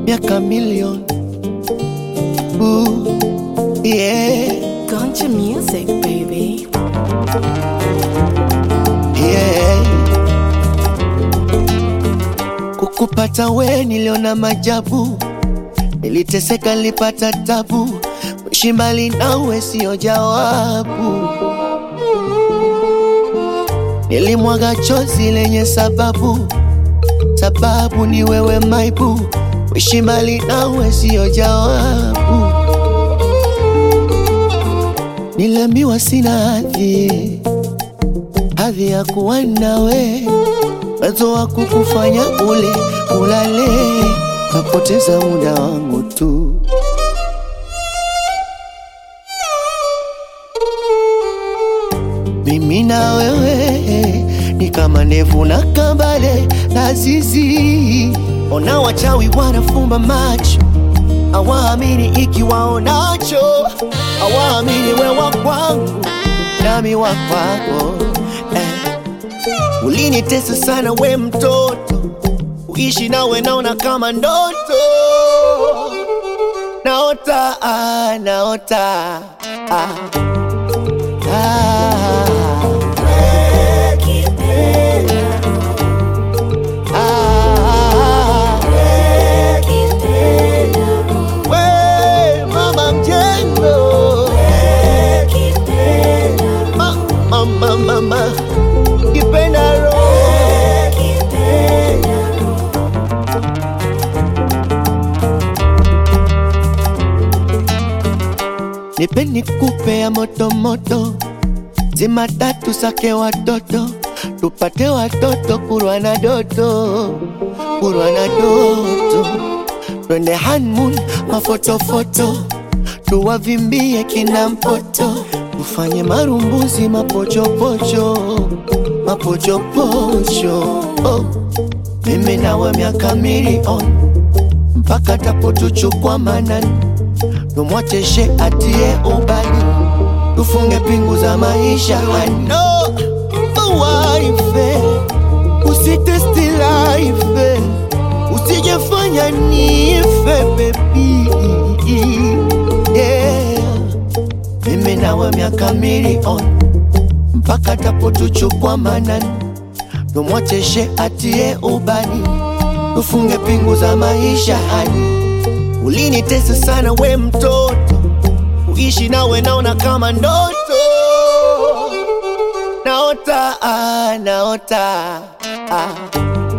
miaka milioni Ooh, yeah, Gunja music, baby. yeah. Kukupata we niliona majabu, niliteseka, nilipata tabu, kuishi mbali nawe sio jawabu. Nilimwaga chozi lenye sababu, sababu ni wewe maibu, kuishi mbali nawe sio jawabu. Niliambiwa sina hadhi, hadhi ya kuwa nawe, uwezo wa kukufanya ule ulale, napoteza muda wangu tu. Mimi na wewe ni kama ndevu na kambale na zizi. Ona wachawi wanafumba macho, awaamini ikiwaonacho, awaamini wewa kwangu nami wa kwako eh. Ulinitesa sana we mtoto, uishi nawe naona kama ndoto, naota ah, naota ah. Ah, ah, we mama mjengo ma, mama mama kipenda roho nipe nikupe ya moto moto zima tatu sake watoto tupate watoto kurwa na doto kurwa na doto twende hanmun mafotofoto tuwavimbie kina mpoto tufanye marumbuzi mapochopocho mapochopocho oh. mimi nawe miaka milioni mpaka tapotuchukwa manani tumwacheshe atie ubani tufunge pingu za maisha ano waife usitesti life usijefanya nife bebi yeah. mimi nawe miaka milioni mpaka tapotuchukwa manani tumwacheshe atie ubani tufunge pingu za maisha hani ulinitesa sana we mtoto uishi nawe naona kama ndoto naota ah, naota ah.